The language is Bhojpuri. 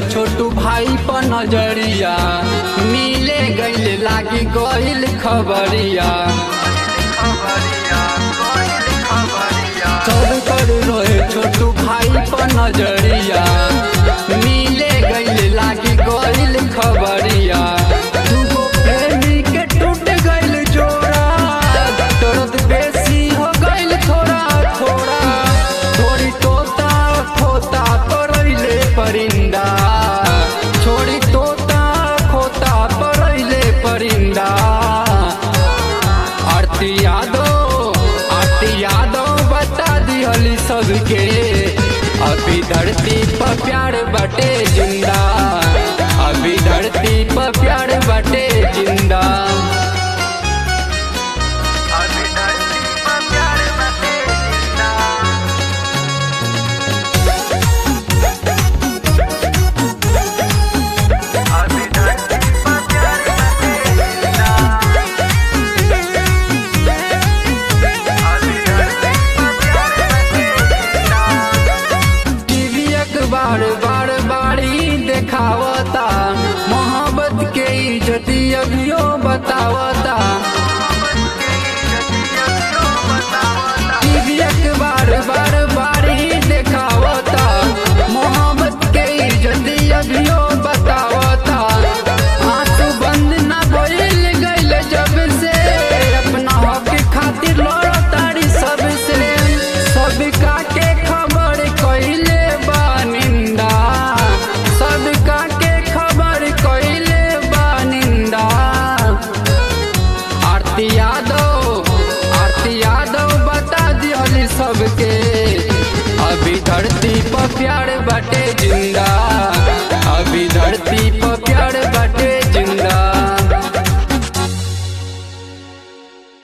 छोटू भाई पर नजरिया मिले गईल लागी गईल खबरिया सब कर रहे छोटू भाई पर नजरिया मिले गईल लागी गईल खबरिया दूगो प्रेमी के टूट गईल जोड़ा दर्द बेसी हो गईल थोड़ा थोड़ा थोड़ी तोता खोता परैले परिंदा छोड़ी तोता खोता परैले परिंदा आरती यादव आरती यादव बता दिहली सबके अभी धरती पर प्यार बटे जिंदा अभी धरती पर प्यार बटे जिंदा अभी धरती पर प्यार बटे जिंदा अभी धरती पर प्यार बटे जिंदा अभी धरती पर प्यार बटे जिंदा टीवी अखबार बार बारी देखावता मोहब्बत के इज्जती अभियो बतावता टीवी अखबार बार बारी देखावता मोहब्बत के इज्जती अभियो बतावता आंसू बंद ना भइल गइल जब से अपना हक खातिर लड़तारी सबसे सबका के खबर कइले बा निंदा सबका के खबर कइले बा निंदा आरती यादव आरती यादव बता दिहली सबके अभी धरती पर प्यार बटे जिंदा